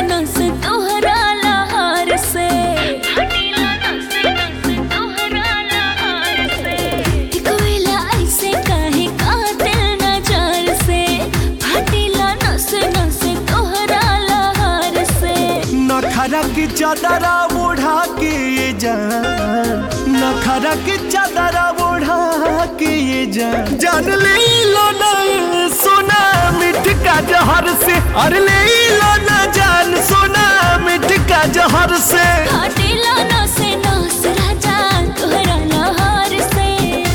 नस तोहरा लहार से फाटेला नस नस तोहरा लहार से एक वेला ऐसे काहे कातिल नजर से फाटेला नस नस तोहरा लहार से नखरा की चादरा ओढ़ा के ये जान नखरा की चादरा ओढ़ा के ये जान जान ले लो ना सोना मिठ का जहर से अरे ले लो ना जान सोना मिठ का जहर से फाटेला नस नस राजा तोहरा लहार से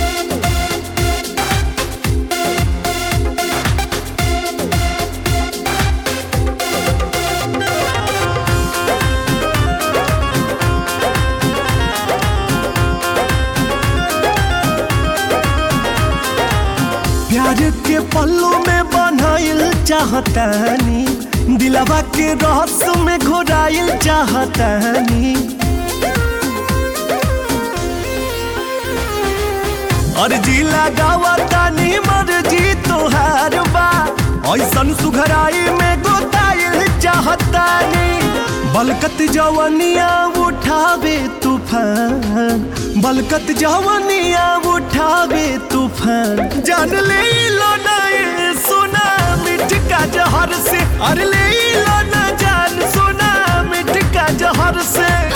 प्यार के पल्लू में बनाइल चाहतानी दिलवा के रहस्य में घोराइल चाहतानी अर्जी लगावा तानी मर्जी तोहार बा ऐसन सुघराई में गोताइल चाहतानी बलकत जवनिया उठावे तूफान बलकत जवनिया उठावे तूफान जान ले लो ना ये सोना मिठ का जहर से अरे ले लो ना जान सोना मिठ का जहर से